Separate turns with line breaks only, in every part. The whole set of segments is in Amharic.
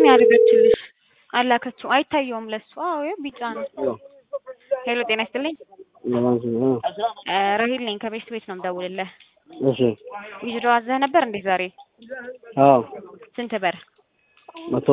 ነው ያደረገችልሽ። አላከችው አይታየውም ለሱ። አዎ ይኸው ቢጫ ነው። ሄሎ ጤና ይስጥልኝ። እ ራሂል ነኝ ከቤስት ቤት ነው የምደውልልህ።
እሺ
ዊዝድሮ አዘህ ነበር እንዴ ዛሬ?
አዎ
ስንት ብር?
መቶ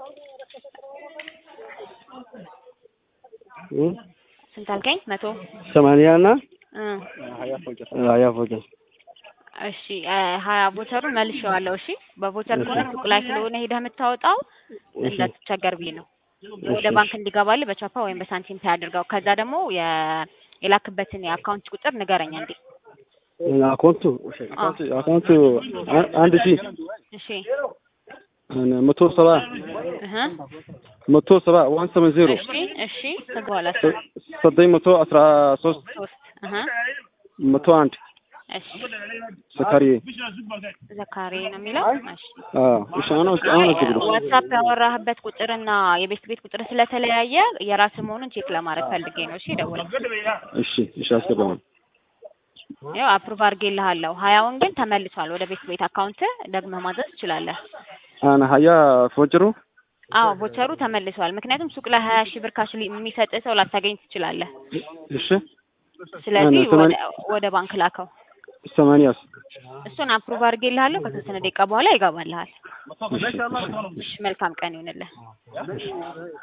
እ
ስንት አልከኝ? መቶ
ሰማንያ እና
እ
ሀያ ፎቄ
እሺ እ ሀያ ቦቸሩን መልሼዋለሁ። እሺ በቦቸር ከሆነ ሱቅ ላይ ስለሆነ ሄደህ የምታወጣው እንዳትቸገር ብዬ ነው። ወደ ባንክ እንዲገባልህ በቻፓ ወይም በሳንቲም ፔይ አድርገው። ከዛ ደግሞ የ- የላክበትን የአካውንት ቁጥር ንገረኝ እንዴ።
አካውንቱ አካውንቱ አንድ ሺህ
እሺ
መቶ ሰባ
እህ
መቶ ሰባ ዋን ሰቨን ዜሮ
እሺ እሺ ከዛ በኋላ
ዘጠኝ መቶ አስራ ሶስት
ሶስት እህ
መቶ አንድ
እሺ
ዘካሪዬ
ዘካሪ ነው የሚለው። እሺ
እሺ አሁን አሁን አስገድዶ
ዋትሳፕ ያወራህበት ቁጥርና የቤት ቤት ቁጥር ስለተለያየ የራስህ መሆኑን ቼክ ለማድረግ ፈልጌ ነው። እሺ ደውል።
እሺ እሺ አስገባው
ያው አፕሩቭ አድርጌልሃለሁ። ሀያውን ግን ተመልሷል ወደ ቤት ቤት አካውንት ደግመህ ማዘዝ ትችላለህ።
አና ሀያ ፎጭሩ
አዎ ቦቸሩ ተመልሷል። ምክንያቱም ሱቅ ላይ ሀያ ሺህ ብር ካሽ የሚሰጥ ሰው ላታገኝ ትችላለህ።
እሺ
ስለዚህ
አነ ሰማንያ-
ወደ ወደ ባንክ ላከው።
ሰማንያስ
እሱን አፕሩቭ አድርጌልሃለሁ። ከተወሰነ ደቂቃ በኋላ ይገባልሃል።
እሺ እሺ
እሺ መልካም ቀን ይሁንልህ።